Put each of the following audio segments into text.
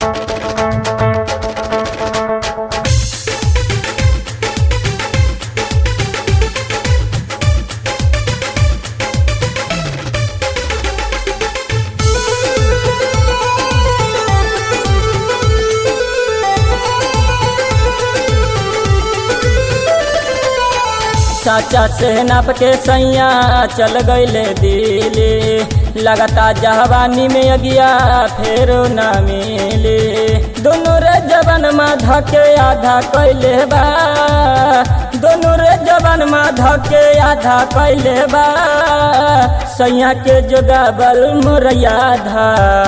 साचा से नाप के सैया चल गईले दिली लगाता जवानी में अगिया फेरो न मिली दोनों रे जवन में धके आधा कैले बा दोनों रे जवन में धके आधा कैले बा सैया के जोगाबल मोरया धा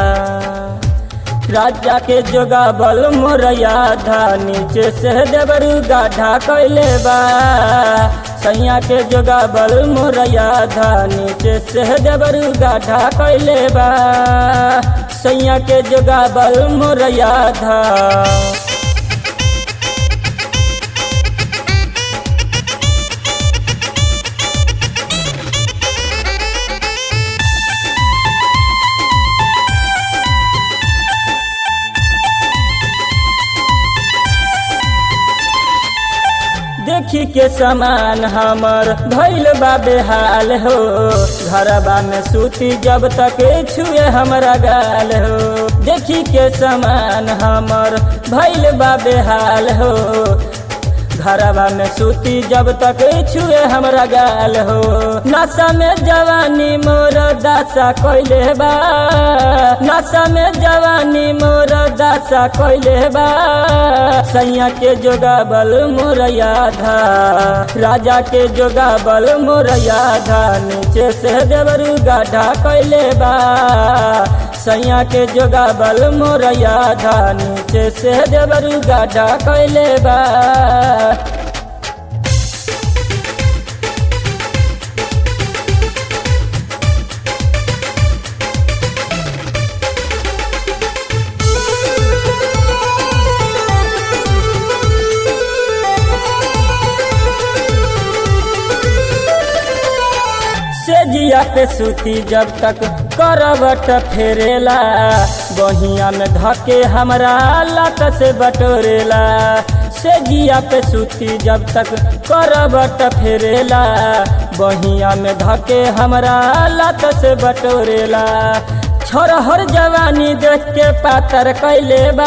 राजा के जोगा बल मोरया धा नीचे से देवरू गाढ़ा कैले बा सैया के जोगा बल मोरया धा नीचे से देवरू गाढ़ा कैले बा सैया के जोगा बल मोरया धा देखी के समान हमर भैल बा बेहाल हो घरबा में सूती जब तक छुए हमरा गाल हो देखी के समान हमर भैल बा बेहाल हो घरबा में सूती जब तक छुए हमरा गाल हो नशा में जवानी मोर दासा कैले बा नशा में जवानी मोर दासा कैले बा सैया के जोगाबल मोर याधा राजा के जोगाबल मोर याधा नीचे से देवरू गाढ़ा कैले बा सैया के जोगाबल मोर याधा नीचे से देवरू गाढ़ा कैले बा से जिया पे सूती जब तक करबट फेरेला बहिया में धके हमरा लात से बटोरेला से जिया पे सूती जब तक करबट फेरेला बहिया में धके हमरा लात से बटोरेला छोरहर जवानी देख के पातर कैले बा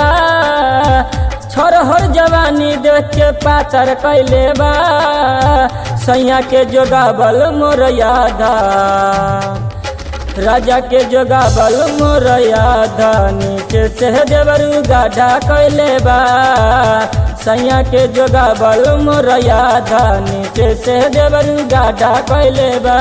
छोरहर जवानी देख के पातर कैले बा सैया के जोगाबल मोर यादा राजा के जोगाबल मोर यादा नीचे से देवरू गाढ़ा कैले बा सैया के जोगाबल मोर यादा नीचे से देवरू गाढ़ा कैले बा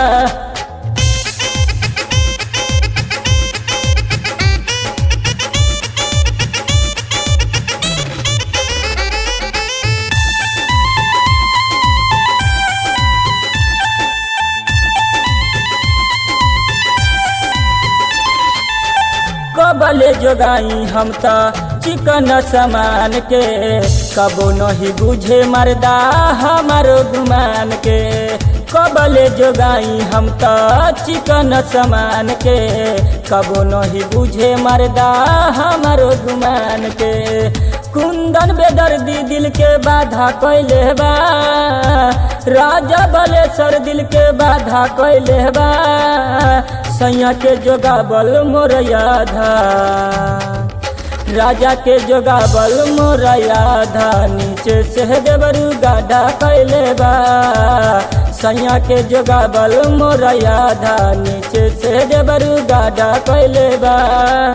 कबले जोगाई हम त चिकन समान के कबो नहीं बुझे मर्दा हमारो गुमान के कबले जोगाई हम त चिकन समान के कबो नहीं बुझे मर्दा हमारो गुमान के कुंदन बेदर्दी दिल के बाधा कैले बा राजा बलेश्वर दिल के बाधा कैले बा सैया के जोगाबल मोर याधा राजा के जोगाबल मोर याधा नीचे से देवरू गाढ़ा कैले बा सैया के जोगाबल मोर याधा नीचे से देवरू गाढ़ा कैले बा